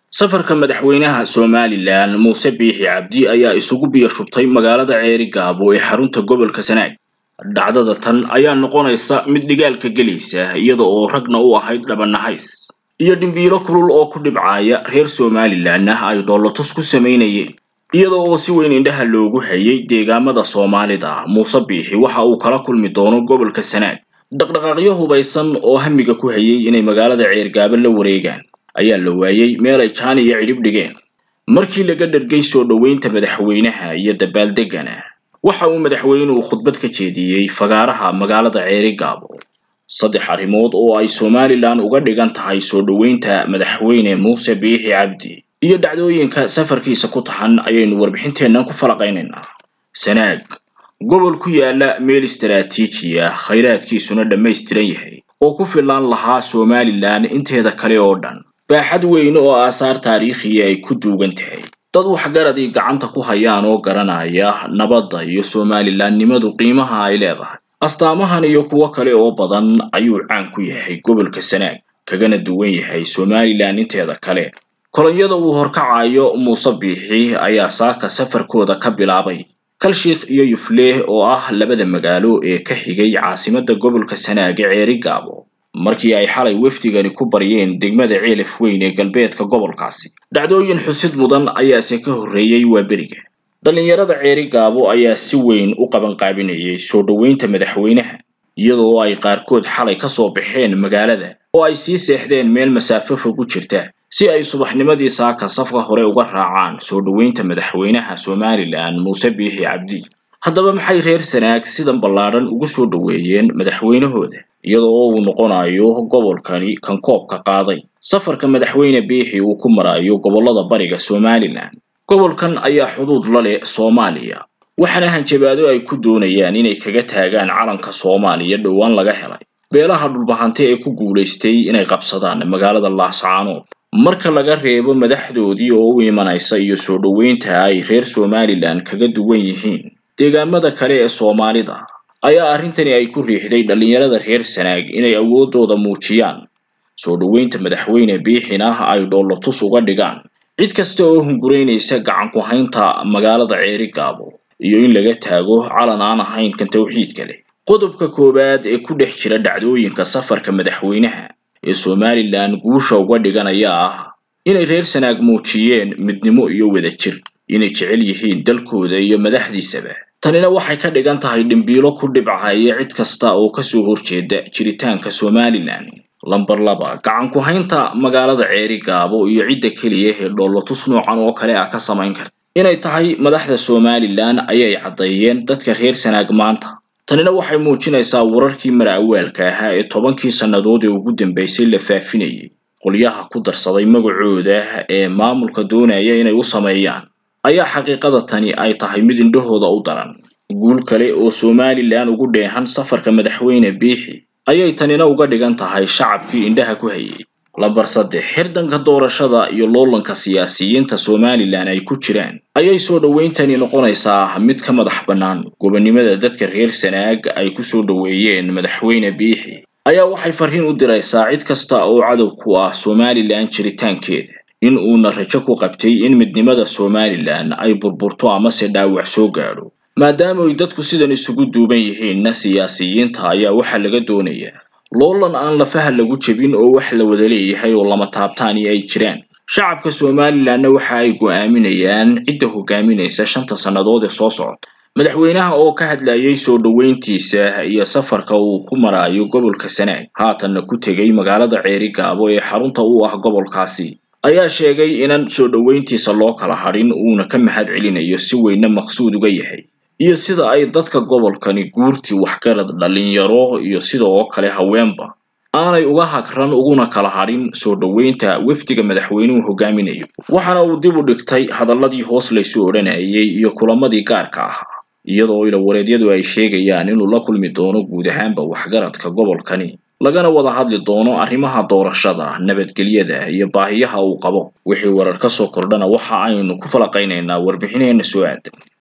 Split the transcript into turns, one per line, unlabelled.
safarka madaxweynaha somalilan muuse biixi cabdi ayaa isugu biyo shubtay magaalada ceeri gaabo ee xarunta gobolka sanaag dhacdada tan ayaa noqonaysa mid dhigaalka gelaysa iyada oo ragna u ahayd dhabanahays iyo dhimbiilo kulul oo ku dhibcaaya reer somalilanna ay dhoolotus ku samaynayeen iyada oo si weyn indhaha loogu hayay deegaamada soomaalida muuse biixi waxa uu kala kulmi doono gobolka sanaag dhaqdhaqaaqyo hubaysan oo hamiga ku hayay inay magaalada ceergaabo la wareegaan ayaa la waayey meel ay jaan iyo cidhib dhigeen markii laga dhargay soo dhoweynta madaxweynaha iyo dabaaldegana waxa uu madaxweynuhu khudbad ka jeediyey fagaaraha magaalada ceeri gaabo saddex arrimood oo ay somalilan uga dhigan tahay soo dhoweynta madaxweyne muuse biixi cabdi iyo dhacdooyinka safarkiisa ku taxan ayaynu warbixinteennan ku falaqaynaynaa sanaag gobol ku yaala meel istaraatiiji ah khayraadkiisuna dhammaystiran yahay oo ku filaan lahaa somalilan inteeda kale oo dhan baaxad weyn oo aasaar taariikhiya ay ku duugan tahay dad waxgaradii gacanta ku hayaan oo garanaya nabadda iyo somalilanimadu qiimaha ay leedahay astaamahan iyo kuwo kale oo badan ayuu caan ku yahay gobolka sanaag kagana duwan yahay somalilan inteeda kale kolonyada uu horkacayo muuse biixi ayaa saaka safarkooda ka bilaabay kalshiikh iyo yufleh oo ah labada magaalo ee ka xigay caasimadda gobolka sanaag ee ceeri gaabo markii ay xalay wafdigani ku baryeen degmada ceelaf weyn ee galbeedka gobolkaasi dhacdooyin xusid mudan ayaase ka horreeyey waa beriga dhallinyarada ceeri gaabo ayaa si weyn u qabanqaabinayay soo dhoweynta madaxweynaha iyadoo ay qaarkood xalay ka soo baxeen magaalada oo ay sii seexdeen meel masaafo fog u jirta si ay subaxnimadii saaka safka hore uga raacaan soo dhoweynta madaxweynaha somalilan muuse biixi cabdi haddaba maxay reer sanaag sidan ballaadhan ugu soo dhoweeyeen madaxweynahooda iyadoo uu noqonayo gobolkani kan koobka qaaday safarka madaxweyne biixi uu ku marayo gobollada bariga somalilan gobolkan ayaa xuduud la leh soomaaliya waxaana hanjabaado ay ku doonayaan inay kaga taagaan calanka soomaaliya dhowaan laga helay beelaha dhulbahante ee ku guulaystay inay qabsadaan magaalada laascaanood marka laga reebo madaxdoodii oo u imanaysa iyo soo dhoweynta ay reer somalilan kaga duwan yihiin deegaamada kale ee soomaalida ayaa arrintani ay ku riixday dhallinyarada reer sanaag inay awooddooda muujiyaan soo dhoweynta madaxweyne biixina ay dhoolotus uga dhigaan cid kasta oo hunguraynaysa gacan ku haynta magaalada ceeri gaabo iyo in laga taago calan aan ahayn kan tawxiidka leh qodobka koowaad ee ku dhex jira dhacdooyinka safarka madaxweynaha ee somalilan guusha uga dhiganaya ah inay reer sanaag muujiyeen midnimo iyo wadajir inay jecel yihiin dalkooda iyo madaxdiisaba tanina waxay ka dhigan tahay dhimbiilo ku dhibcaya cid kasta oo kasoo horjeeda jiritaanka somalilan lamber laba gacan ku haynta magaalada ceeri gaabo iyo cidda keliya ee dhoolotus noocan oo kale ah ka samayn karta inay tahay madaxda somalilan ayay caddeeyeen dadka reer sanaag maanta tanina waxay muujinaysaa wararkii mara-awaalka ahaa ee tobankii sannadood ee ugu dambeysay la faafinayay qolyaha ku darsaday magacooda ee maamulka doonaya inay u sameeyaan ayaa xaqiiqada tani ay tahay mid indhahooda u daran guul kale oo somalilan ugu dheehan safarka madaxweyne biixi ayay tanina uga dhigan tahay shacabkii indhaha ku hayay lamber saddex xirdanka doorashada iyo loolanka siyaasiyiinta somalilan ay ku jiraan ayay soo dhoweyntani noqonaysaa mid ka madax bannaan gobonnimada dadka reer sanaag ay ku soo dhoweeyeen madaxweyne biixi ayaa waxay farriin u diraysaa cid kasta oo cadow ku ah somalilan jiritaankeeda in uuna rajo ku qabtay in midnimada somalilan ay burburto amase dhaawac soo gaadho maadaama ay dadku sidan isugu duuban yihiinna siyaasiyiinta ayaa waxaa laga doonayaa loolan aan lafaha lagu jebin oo wax la wada leeyahay oo lama taabtaani ay jiraan shacabka somalilanna waxa ay go'aaminayaan cidda hogaaminaysa shanta sannadood ee soo socota madaxweynaha oo ka hadlayay soo dhoweyntiisa iyo safarka uu ku maraayo gobolka sanaag haatanna ku tegay magaalada ceeri gaabo ee xarunta u ah gobolkaasi ayaa sheegay inan soo dhoweyntiisa loo kala hadhin uuna ka mahad celinayo si weynna maqsuud uga yahay iyo sida ay dadka gobolkani guurtii waxgarad dhallinyaro iyo sidoo kale haweenba aanay uga hagran uguna kala hadhin soo dhoweynta wafdiga madaxweynuhu hogaaminayo waxaana uu dib u dhigtay hadalladii hoos laysu odhanayay iyo kulamadii gaarka ahaa iyadoo ilawareedyadu ay sheegayaan inuu la kulmi doono guud ahaanba waxgaradka gobolkani lagana wada hadli doono arrimaha doorashada nabadgelyada iyo baahiyaha uu qabo wixii warar ka soo kordhana waxa aynu ku falaqaynaynaa warbixineenna soo aadan